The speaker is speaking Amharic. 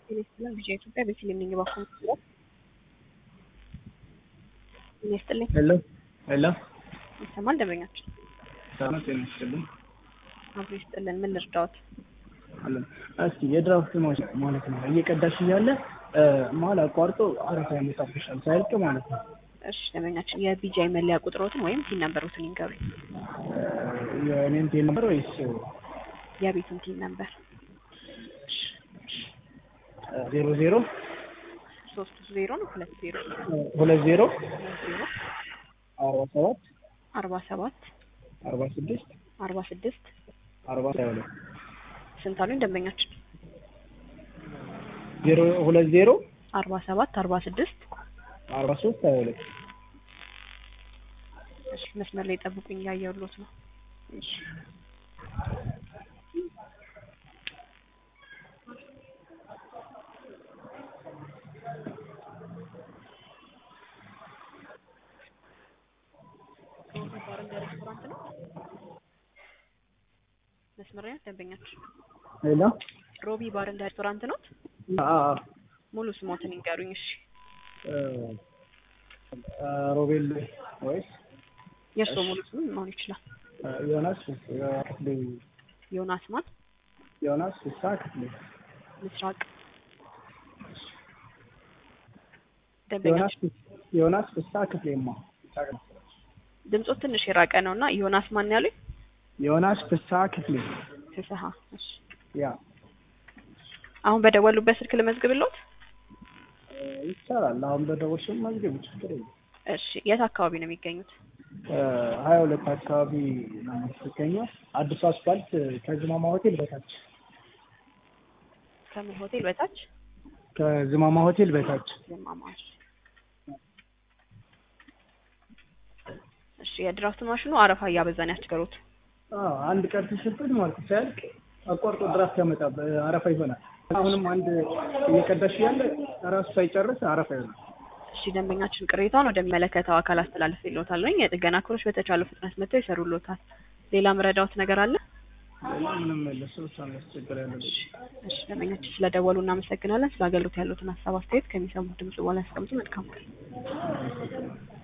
ጤና ይስጥልን ቢጫ ኢትዮጵያ ቤተልሔም ነኝ ባኮ ዙሪያ ጤና ይስጥልኝ ሄሎ ሄሎ ይሰማል ደንበኛችን ሰላም ጤና ይስጥልኝ አብሮ ይስጥልን ምን ልርዳዎት አለን እስቲ የድራፍት ማሽን ማለት ነው እየቀዳሽ እያለ መሀል አቋርጦ አረፋ ያመጣብሻል ሳያልቅ ማለት ነው እሺ ደንበኛችን የቢጃይ መለያ ቁጥሮትን ወይም ቲን ነምበሮትን ይንገሩኝ የእኔን ቴል ነበር ወይስ የቤቱን ቲን ነምበር ዜሮ ዜሮ ሶስት ዜሮ ነው ሁለት ዜሮ ሁለት ዜሮ ሁለት ዜሮ አርባ ሰባት አርባ ሰባት አርባ ስድስት አርባ ስድስት አርባ ሀያ ሁለት ስንት አሉኝ ደንበኛችን ዜሮ ሁለት ዜሮ አርባ ሰባት አርባ ስድስት አርባ ሶስት ሀያ ሁለት እሺ መስመር ላይ ጠብቁኝ እያየሁሎት ነው ሬስቶራንት ነው መስመር ላይ ደንበኛችን ሄሎ ሮቢ ባር እንደ ሬስቶራንት ነው ሙሉ ስሞትን ይንገሩኝ እሺ ሮቤል ወይስ የእርስዎ ሙሉ ስም መሆን ይችላል ዮናስ ክፍሌ ዮናስ ማን ዮናስ ፍስሐ ክፍሌ ምስራቅ ዮናስ ደንበኛችን ዮናስ ፍስሐ ክፍሌማ ድምፆት ትንሽ የራቀ ነው እና ዮናስ ማን ያሉኝ ዮናስ ፍስሐ ክፍሌ ፍስሀ እሺ ያ አሁን በደወሉበት ስልክ ልመዝግብልዎት ይቻላል። አሁን በደወልሽም መዝገብ ችግር የለም። እሺ የት አካባቢ ነው የሚገኙት ሀያ ሁለት አካባቢ ነው የምትገኘው። አዲሱ አስፋልት ከዝማማ ሆቴል በታች ከምን ሆቴል በታች ከዝማማ ሆቴል በታች ዘማማሽ እሺ የድራፍት ማሽኑ አረፋ እያበዛን ያስቸገሩት አዎ፣ አንድ ቀን ሲሰጥኝ ማለት ነው ሲያልቅ አቋርጦ ድራፍት ያመጣ አረፋ ይሆናል። አሁንም አንድ እየቀዳሽ ያለ ራሱ ሳይጨርስ አረፋ ይሆናል። እሺ ደንበኛችን ቅሬታውን ወደሚመለከተው አካል አስተላልፍ ይሎታል ወይም የጥገና ክሮች በተቻለው ፍጥነት መጥተው ይሰሩሎታል ሌላ ምረዳዎት ነገር አለ ሌላ ምንም የለ። ሰው ሳናስቸግር ያለ እሺ ደንበኛችን ስለደወሉ እናመሰግናለን ስለ አገልግሎት ያሉትን ሀሳብ አስተያየት ከሚሰሙት ድምጽ በኋላ ያስቀምጡ መልካም ቀን